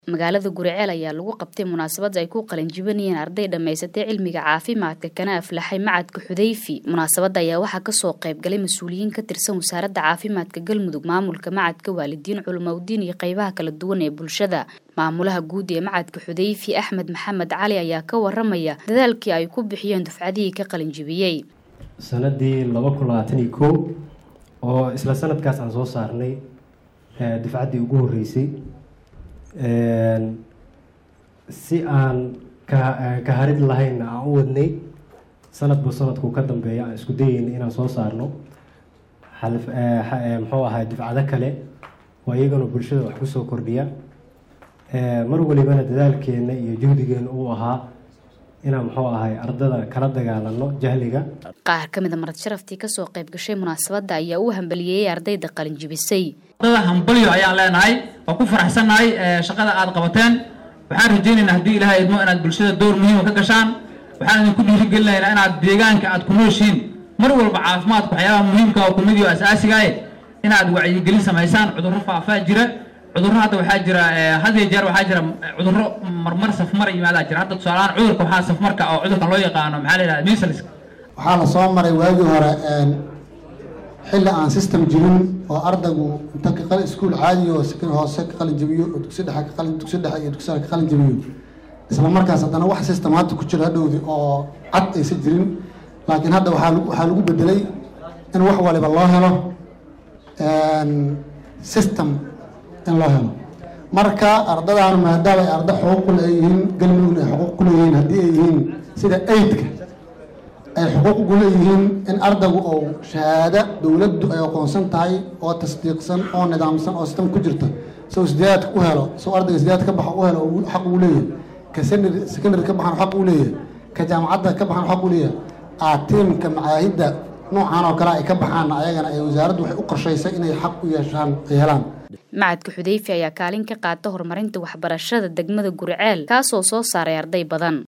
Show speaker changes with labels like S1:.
S1: magaalada guriceel ayaa lagu qabtay munaasabad ay ku qalinjibinayeen arday dhammaysatay cilmiga caafimaadka kana aflaxay macadka xudayfi munaasabadda ayaa waxaa kasoo qaybgalay mas-uuliyiin ka tirsan wasaaradda caafimaadka galmudug maamulka macadka waalidiin culimowdiin iyo qeybaha kala duwan ee bulshada maamulaha guud ee macadka xudayfi axmed maxamed cali ayaa ka waramaya dadaalkii ay ku bixiyeen dufcadihii ka qalinjibiyey
S2: sanadii laba kun labaatan iyo kow oo isla sanadkaas aan soo saarnay dufcaddii ugu horreysay si aan ka harid lahaynna aan u wadnay sanadba sanadku ka dambeeya aan isku dayeyna inaan soo saarno muxuu ahaa dufcado kale oo iyagana bulshada wax kusoo kordhiya mar walibana dadaalkeena iyo juhdigeena uu ahaa inaan muxuu ahay ardada kala dagaalano jahliga
S1: qaar ka mid a marad sharaftii kasoo qayb gashay munaasabadda ayaa u hambaliyeeyey ardayda qalinjibisay
S3: ardada hambalyo ayaan leenahay waa ku faraxsannahay shaqada aad qabateen waxaan rajaynaynaa haddii ilaahay idmo inaad bulshada dowr muhiima ka gashaan waxaan idinku dhiirigelinaynaa inaad deegaanka aad ku nooshiin mar walba caafimaadka waxyaabaha muhiimka oo kumid iyo asaasigae inaad wacyigelin samaysaan cudurro faafaa jira cudurro hadda waxaa jira had iyo jeer waxaa jira cudurro marmar safmar yimaadaa jira hadda tusaalahaan cudurka waxaa safmarka oo cudurkan loo yaqaano maxaa la yidhahda measles
S4: waxaa la soo maray waagii hore xilli aan system jirin oo ardaygu inta ka iskuul caadi oo hoose ka qalin jabiyo oo dugsi dhexe ka qalin dugsi dhexe iyo dugsi sare ka qalin jabiyo isla markaas haddana wax systemaati ku jira hadhowdi oo cad aysan jirin laakiin hadda waxaa waxaa lagu bedelay in wax waliba loo helo system in loo helo marka ardadaan maadaama ay arda xuquuq ku leeyihiin galmudugna ay xuquuq ku leeyihiin haddii ay yihiin sida aidka ay xuquuq ugu leeyihiin in ardaygu oo shahaado dowladdu ay aqoonsan tahay oo tasdiiqsan oo nidaamsan oo sistam ku jirta sow sideedaadka u helo sow ardayga sideedaad ka baxa u helo xaq ugu leeyahay ka secondary ka baxan xaq ugu leeyahay ka jaamacadda ka baxan xaq u leeyahay aatiimka macaahidda noocan oo kale ay ka baxaanna ayagana ay wasaaraddu waxay u qorshaysay inay xaq u yeeshaan ay helaan
S1: macadka xudayfi ayaa kaalin ka qaata horumarinta waxbarashada degmada guriceel kaasoo soo saaray arday badan